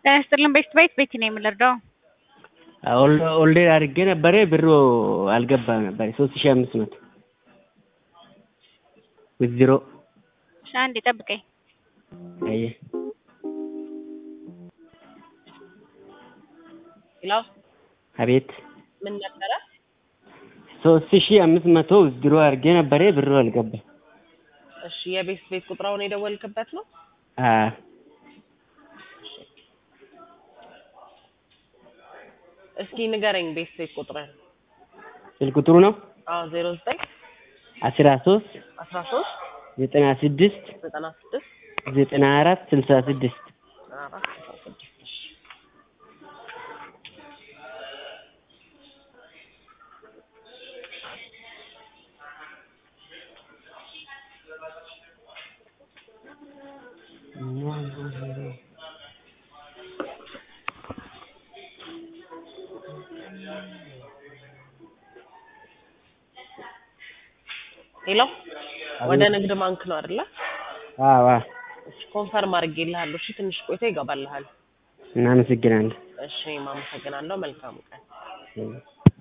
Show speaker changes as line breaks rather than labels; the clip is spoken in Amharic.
ጤና ይስጥልን ቤት ቤት ቤቲ ነው የምንረዳው።
ኦልሬዲ አድርጌ ነበረ ብሩ አልገባም ነበር ሶስት ሺህ አምስት መቶ ዊዝድሮ
እሺ አንዴ ጠብቀኝ።
አየ
ሄሎ
አቤት
ምን ነበረ?
ሶስት ሺህ አምስት መቶ ዊዝድሮ አድርጌ ነበረ ብሩ አልገባም።
እሺ የቤት ቤት ቁጥራውን የደወልክበት ነው?
አዎ
እስኪ ንገረኝ ቤት ቤት ቁጥርን።
ስልክ ቁጥሩ ነው
አዎ ዜሮ ዘጠኝ
አስራ ሶስት
አስራ ሶስት
ዘጠና ስድስት
ዘጠና ስድስት
ዘጠና አራት ስልሳ ስድስት
ዘጠና አራት ስልሳ ስድስት እሺ ሄሎ ወደ ንግድ ባንክ ነው አይደለ?
አዎ
እሺ ኮንፈርም አድርጌልሃለሁ። እሺ ትንሽ ቆይቶ ይገባልሃል።
እናመሰግናለን።
እሺ እኔም አመሰግናለሁ። መልካም ቀን።